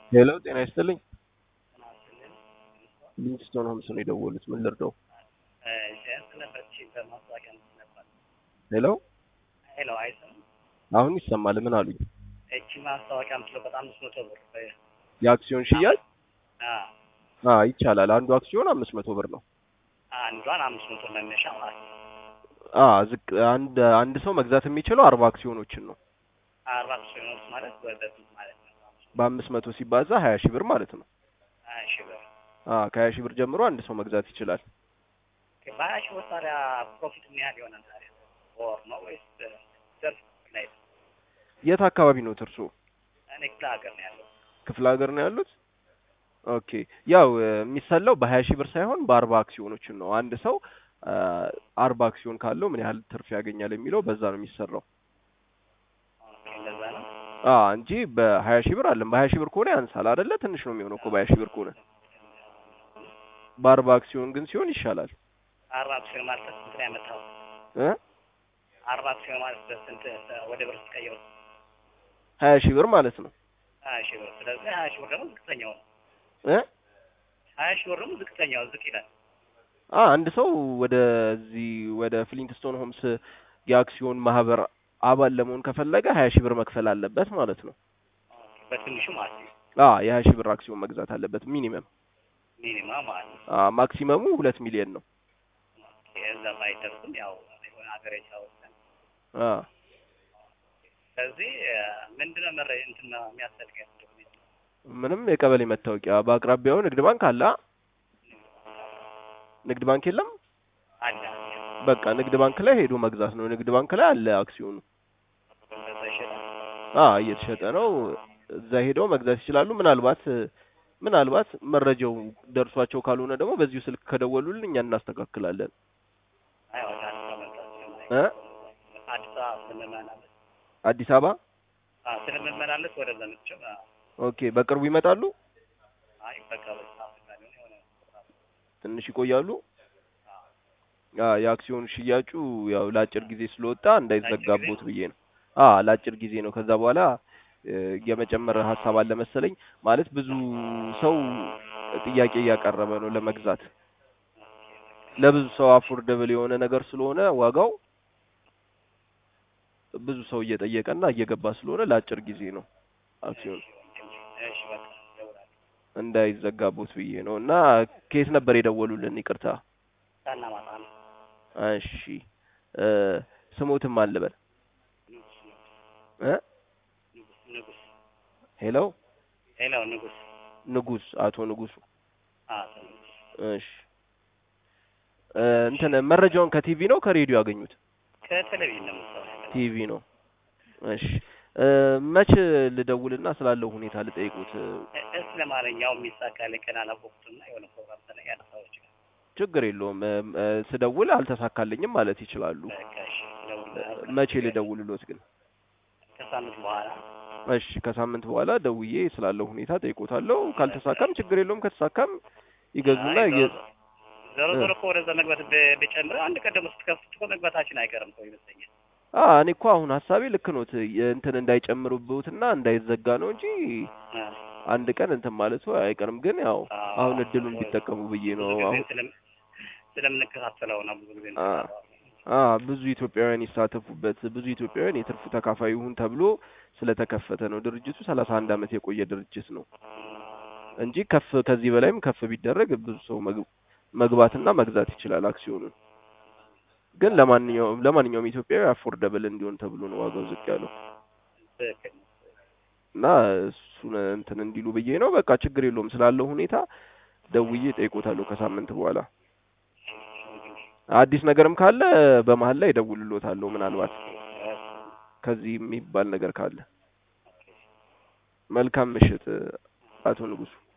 ሄሎ ጤና ይስጥልኝ። ሊንግስቶን ሆምስ ነው የደወሉት። ምን ልርዳው? ሄሎ ሄሎ አይሰማም? አሁን ይሰማል። ምን አሉኝ? እቺ ማስታወቂያ የምትለው በጣም አምስት መቶ ብር የአክሲዮን ሽያጭ አ አ ይቻላል። አንዱ አክሲዮን አምስት መቶ ብር ነው። አንዷን አምስት መቶ መነሻ ማለት ነው። አ ዝቅ አንድ አንድ ሰው መግዛት የሚችለው አርባ አክሲዮኖችን ነው። አርባ አክሲዮኖች ማለት ወደ ስንት ማለት ነው? በአምስት መቶ ሲባዛ ሀያ ሺህ ብር ማለት ነው። ሀያ ሺህ ብር አ ከሀያ ሺህ ብር ጀምሮ አንድ ሰው መግዛት ይችላል። ኦኬ፣ በሀያ ሺህ ብር ታዲያ ፕሮፊት ምን ያህል ይሆናል ታዲያ? በወር ነው ወይስ ዘርፍ ላይ ነው? የት አካባቢ ነው እርሶ? እኔ ክፍለ ሀገር ነው ያለው። ክፍለ ሀገር ነው ያሉት? ኦኬ ያው የሚሰላው በሀያ ሺህ ብር ሳይሆን በአርባ አክሲዮኖችን ነው። አንድ ሰው አ አርባ አክሲዮን ካለው ምን ያህል ትርፍ ያገኛል የሚለው በዛ ነው የሚሰራው። ኦኬ፣ እንደዛ ነው። አ እንጂ በሀያ ሺህ ብር አለም በሀያ ሺህ ብር ከሆነ ያንሳል አይደለ? ትንሽ ነው የሚሆነው እኮ በሀያ ሺህ ብር ከሆነ። በአርባ አክሲዮን ግን ሲሆን ይሻላል አርባ አክሲዮን ማለት ስንት ነው ያመጣው? እ አርባ አክሲዮን ማለት በስንት ወደ ብር ስትቀይረው? ሀያ ሺህ ብር ማለት ነው ሀያ ሺህ ብር። ስለዚህ ሀያ ሺህ ብር ደግሞ ዝቅተኛው ነው። እ ሀያ ሺህ ብር ደግሞ ዝቅተኛው ዝቅ ይላል። አ አንድ ሰው ወደዚህ ወደ ፍሊንትስቶን ሆምስ የአክሲዮን ማህበር አባል ለመሆን ከፈለገ ሀያ ሺህ ብር መክፈል አለበት ማለት ነው። በትንሹ ማለት ነው። አ የሀያ ሺህ ብር አክሲዮን መግዛት አለበት ሚኒመም። ሚኒማ ማለት ነው። አ ማክሲመሙ ሁለት ሚሊዮን ነው። እዛ ባይደርስም ያው የሆነ ሀገር የቻወሰን አ ስለዚህ ምንድነው መረ እንትን ነው የሚያስፈልገን ዶክሜንት ምንም የቀበሌ መታወቂያ በአቅራቢያው ንግድ ባንክ አለ። አ? ንግድ ባንክ የለም? አለ በቃ ንግድ ባንክ ላይ ሄዶ መግዛት ነው። ንግድ ባንክ ላይ አለ አክሲዮኑ። እንደዛ ይሸጣል። አ እየተሸጠ ነው። እዛ ሄደው መግዛት ይችላሉ። ምናልባት ምናልባት መረጃው ደርሷቸው ካልሆነ ደግሞ በዚሁ ስልክ ከደወሉልን እኛ እናስተካክላለን። አይ ወደ አዲስ አበባ መምጣት ስለማይችል እ አዲስ አበባ ስለምመላለስ አዲስ አበባ አ ስለምመላለስ ወደዛ መጥቼ አ ኦኬ። በቅርቡ ይመጣሉ? አይ በቃ በቃ አፍቃሪ የሆነ ትንሽ ይቆያሉ? አ የአክሲዮን ሽያጩ ያው ለአጭር ጊዜ ስለወጣ እንዳይዘጋቦት ብዬ ነው። አ ለአጭር ጊዜ ነው። ከዛ በኋላ እ የመጨመር ሀሳብ አለ መሰለኝ። ማለት ብዙ ሰው ጥያቄ እያቀረበ ነው ለመግዛት። ለብዙ ሰው አፎርደብል የሆነ ነገር ስለሆነ ዋጋው ብዙ ሰው እየጠየቀና እየገባ ስለሆነ ለአጭር ጊዜ ነው አክሲዮን እሺ በቃ እደውላለሁ። እንዳይዘጋቦት ብዬ ነው። እና ከየት ነበር የደወሉልን? ይቅርታ። ጣና ማታ ነው። እሺ እ ስሞትም አልበል ንጉስ እ ንጉስ ንጉስ ሄሎ ሄሎ ንጉስ ንጉስ፣ አቶ ንጉሱ። አ ንጉስ እሺ እ እንትን መረጃውን ከቲቪ ነው ከሬዲዮ ያገኙት? ከቴሌቪዥን ነው የምትሰራው? ቲቪ ነው። እሺ እ መች ልደውልና ስላለው ሁኔታ ልጠይቁት? እስ ለማንኛውም የሚሳካልኝ ቀን አላወቅሁትም እና የሆነ ፕሮግራም ስለ ያነሳው ይችላል። ችግር የለውም። እ እ ስደውል አልተሳካልኝም ማለት ይችላሉ። በቃ እሺ እደውልልሃለሁ። መቼ ልደውልሎት ግን? ከሳምንት በኋላ እሺ ከሳምንት በኋላ ደውዬ ስላለው ሁኔታ ጠይቆታለሁ። ካልተሳካም ችግር የለውም። ከተሳካም ይገዙና አይ የ- ዞሮ ዞሮ እኮ ወደዛ መግባት ብ- ብጨምር አንድ ቀን ደግሞ ስትከፍት እኮ መግባታችን አይቀርም እኮ ይመስለኛል። አ እኔ እኮ አሁን ሀሳቤ ልክ ኖት እንትን እንዳይጨምሩብዎትና እንዳይዘጋ ነው እንጂ አ አንድ ቀን እንትን ማለቱ አይቀርም። ግን ያው አዎ፣ አሁን እድሉን ቢጠቀሙ ብዬ ብዙ ነው። ጊዜ አሁን ስለም- ስለምንከታተለው ነው ብዙ ጊዜ አ የምንሰራው። አ ብዙ ኢትዮጵያውያን ይሳተፉበት ብዙ ኢትዮጵያውያን የትርፉ ተካፋይ ይሁን ተብሎ ስለተከፈተ ነው። ድርጅቱ ሰላሳ አንድ አመት የቆየ ድርጅት ነው እንጂ ከፍ ከዚህ በላይም ከፍ ቢደረግ ብዙ ሰው መግ- መግባትና መግዛት ይችላል አክሲዮኑን። ግን ለማንኛውም ለማንኛውም ኢትዮጵያዊ አፎርደብል እንዲሆን ተብሎ ነው ዋጋው ዝቅ ያለው ትክክል ነው። እና እሱን እንትን እንዲሉ ብዬ ነው። በቃ ችግር የለውም ስላለው ሁኔታ ደውዬ ጠይቆታለሁ ከሳምንት በኋላ። አዲስ ነገርም ካለ በመሀል ላይ እደውልሎታለሁ ምናልባት ከዚህ የሚባል ነገር ካለ። መልካም ምሽት አቶ ንጉሱ።